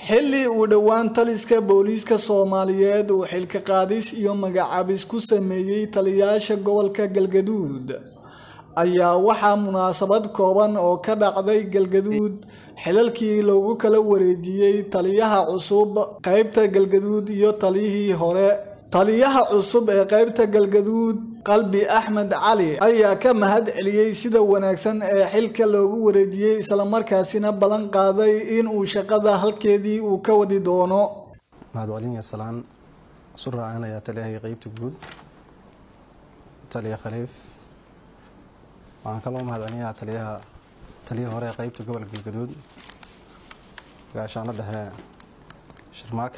xilli uu dhowaan taliska booliiska soomaaliyeed uu xilka qaadis iyo magacaabis ku sameeyey taliyaasha gobolka galgaduud ayaa waxaa munaasabad kooban oo ka dhacday galgaduud xilalkii loogu kala wareejiyey taliyaha cusub qaybta galgaduud iyo taliyihii hore taliyaha cusub ee qaybta galgaduud qalbi axmed cali ayaa ka mahad celiyey sida wanaagsan ee xilka loogu wareejiyey islamarkaasina ballan qaaday in uu shaqada halkeedii uu ka wadi doono mahadcelin salaan isu raacinaya taliyahii qeybta guud taliya khaliif waxaan kaloo mahadcelinayaa taliyaha taliyihii hore ee qeybta gobolka galgaduud gaashaano dhexe sharmaake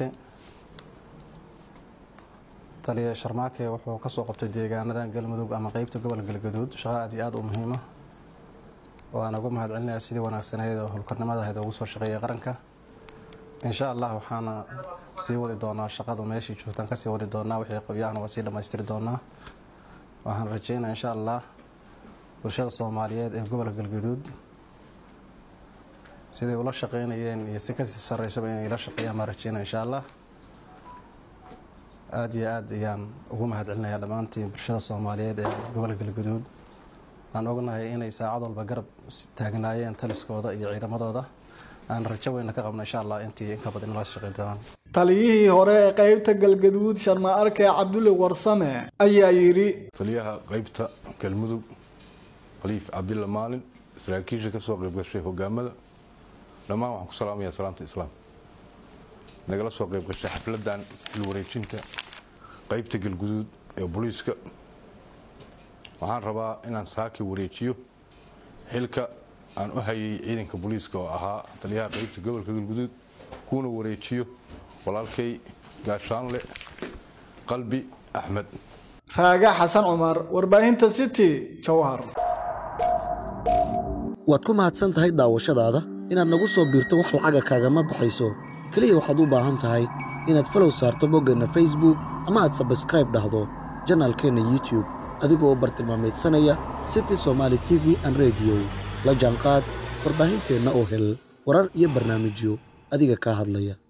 taliya sharmaake wuxuu kasoo qabtay deegaanada galmudug ama qeybta gobolka galgaduud shaqo aad iyo aad u muhiima waan ugu mahad celinayaa sidii wanaagsaneyd oo howlkarnimada ahayd ugu soo shaqeeyay qaranka insha allah waxaana sii wadi doonaa shaqada meeshii joogtaan kasii wadi doonaa wixii qabyahana waa sii dhammaystiri doonaa waxaan rajeynaa insha allah bulshada soomaaliyeed ee gobolka galgaduud siday ula shaqeynayeen iyo si kasii sareysaba inay la shaqeeyaan baan rajeynaa insha allah aada iyo aad ayaan ugu mahad celinayaa dhammaantiin bulshada soomaaliyeed ee gobolka galgaduud aan ognahay inay saacad walba garab taagnaayeen taliskooda iyo ciidamadooda aan rajo weyna ka qabno insha allah intii inka badan inala shaqeyn doonaan taliyihii hore ee qaybta galgaduud sharma arke cabdulle warsame ayaa yidhi taliyaha qaybta galmudug khaliif cabdilla maalin saraakiisha kasoo qayb gashay hogaamada dhammaan waxaan ku salaamayaa salaamta islaam nagala soo qayb gashay xafladan xil wareejinta qaybta galguduud ee booliiska waxaan rabaa inaan saaki wareejiyo xilka aan u hayay ciidanka booliiska oo ahaa taliyaha qaybta gobolka galguduud kuuna wareejiyo walaalkay gaashaanle qalbi axmed raaga xasan cumar warbaahinta city jowhar waad ku mahadsan tahay daawashadaada inaad nagu soo biirto wax lacaga kaagama baxayso keliya waxaad u baahan tahay inaad falow saarto boggeenna facebook ama aad sabskraib dhahdo janaalkeenna youtub adigoo bartilmaameedsanaya city somaali t v an rediyo la jaanqaad warbaahinteenna oo hel warar iyo barnaamijyo adiga kaa hadlaya